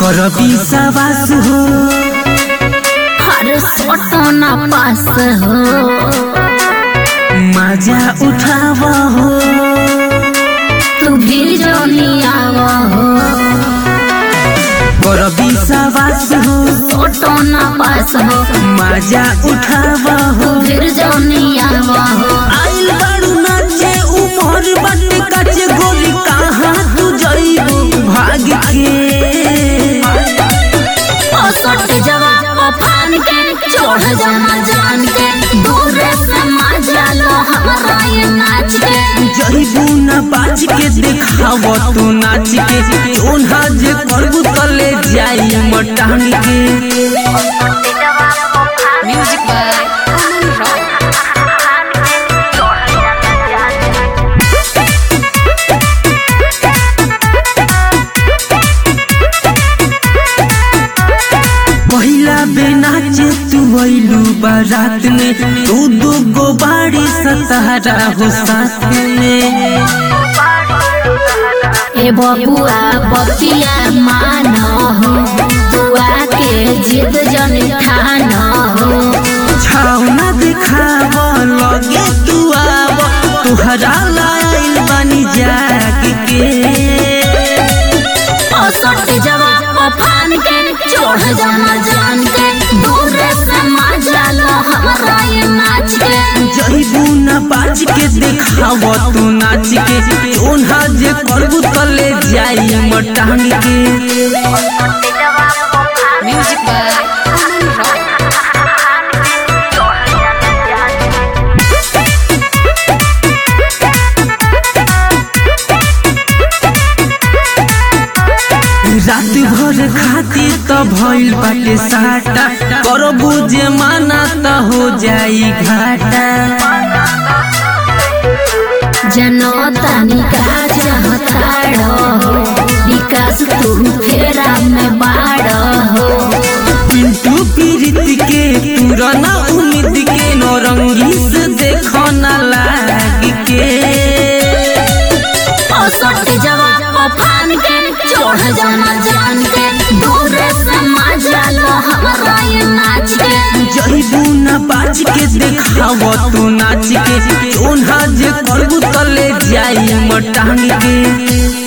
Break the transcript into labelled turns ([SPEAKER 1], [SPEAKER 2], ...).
[SPEAKER 1] करबी सवास हो
[SPEAKER 2] हर सोटना पास हो
[SPEAKER 1] मजा उठाव हो
[SPEAKER 2] तू भी जोनियाव हो
[SPEAKER 1] करबी सवास हो
[SPEAKER 2] सोटना पास हो
[SPEAKER 1] मजा उठाव हो
[SPEAKER 2] फिर जोनियाव हो
[SPEAKER 1] आइल बारू नाचे उमर बाटे काचे गोली कहाँ तू जइबू भाग के
[SPEAKER 2] ओ सट जवा ओ फान के चढ़ जाना जान के दूर से मजा लो हमारा ये नाच के
[SPEAKER 1] जइबू ना बाज के देखाव तू नाच के ओन्हा जे करबू तले जाई मटांग के
[SPEAKER 2] म्यूजिक बाय अमन रॉय
[SPEAKER 1] पहिला बेनाचे तू अइलू बारात में तू दू गो बाड़ी सतारा हो साथ में
[SPEAKER 2] ए बबुआ बतिया मान हो बुआ के जिद जन ठान हो
[SPEAKER 1] छावना दिखाव लगे तू आव तुहरा लाइल बनी जाग के
[SPEAKER 2] ओ सट जवा ओ फान के चढ़ जाना जान के दूर से मजा लो हमारा ये नाच के
[SPEAKER 1] जइबू ना बाज के देखाव तू नाच के ओन्हा जे करबू तले जाई मटांग के
[SPEAKER 2] म्यूजिक बाय अमन रॉय
[SPEAKER 1] रात भर खाती त भइल बाटे साटा करबू जे माना त हो जाई घाटा
[SPEAKER 2] जनो तनिका चाहताड़ो हो विकास तू फेरा में बाड़ो हो
[SPEAKER 1] पिंटू पीरित के पुराना उम्मीद के नौरंगी से देखो ना लाग के
[SPEAKER 2] ओ सट जवा ओ फान के चढ़ जाना जान के दूर से मजा लो हमारा ये नाच के
[SPEAKER 1] जइबू ना बाज के देखाव तू नाच के ओन्हा जे करबू तले जाई मटांग के